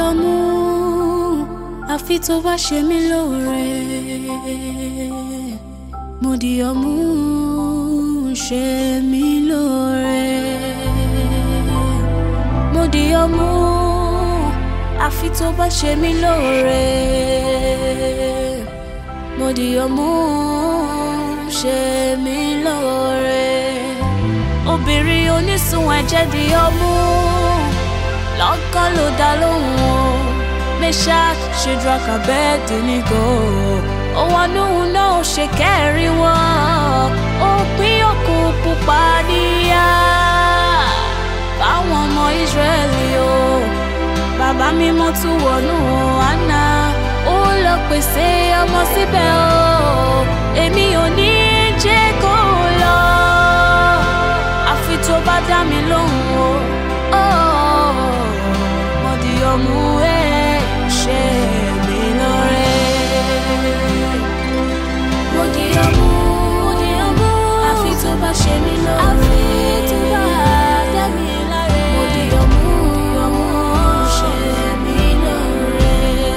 ọmú àfi tó bá ṣe mí lóore mo di ọmú ṣe mí lóore mo di ọmú àfi tó bá ṣe mí lóore mo di ọmú ṣe mí lóore obìnrin onísun ẹ̀jẹ̀ di ọmú lọ́gán ló dá lóhùn o Meshach Shadrach Abednego ó wọnú náà ṣe kẹrin wọn òpin òkú pupa níyà báwọn ọmọ Ísírẹ́lì o bàbá mímọ́ tún wọnú àná ó lọ pèsè ọmọ síbẹ̀ o èmi ò ní jẹ́ kó lọ àfi tó bá dá mi lóhùn o mo di ọmú ẹ ṣe mí lóore. mo di ọmú mo di ọmú àfi tó bá ṣe mí lóore. àfi tó bá dá mi láre. mo di ọmú ọmú ṣe mí lóore.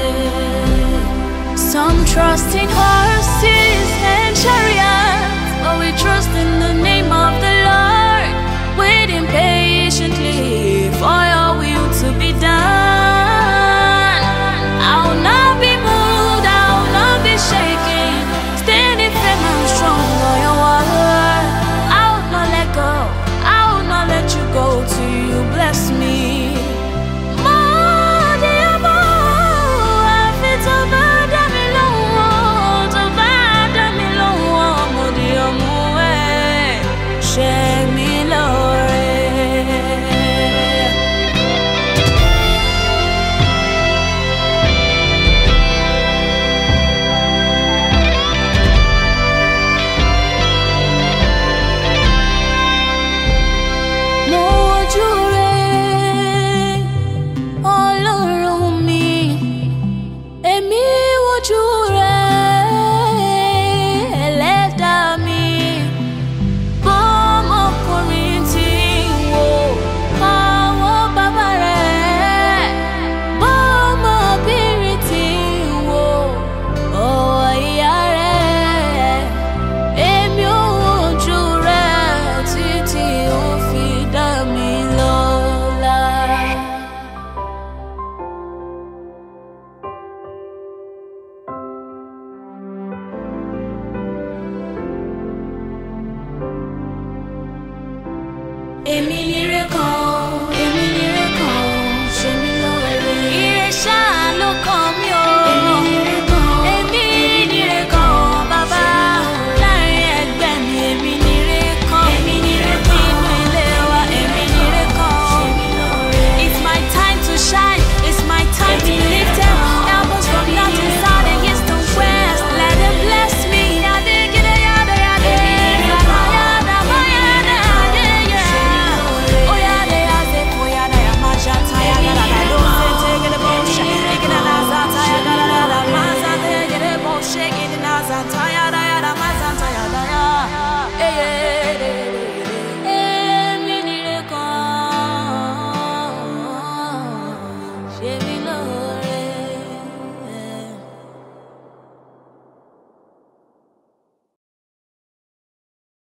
Some trust in horses and chariots, but we trust in the name of the Lord, waiting patiently for your will to be done. I will not be moved, I will not be shaken, standing firm and strong on your word. I will not let go, I will not let you go till you bless me. Mo di ọmọ, àfi tó bá dá mi lóhùn, tó bá dá mi lóhùn, mo di ọmọ ẹ̀, ṣe mí lóore. mo wojú rẹ̀ ọlọ́run mi èmi wojú rẹ̀ ẹlẹ́dàá mi bọ́mọkùnrin tí ń wo àwọn bàbá rẹ̀ bọ́mọbìnrin tí ń wo ọwọ́ ìyá rẹ̀ èmi ò wojú rẹ̀ títí ó fi dá mi lọ́lá. èmi ni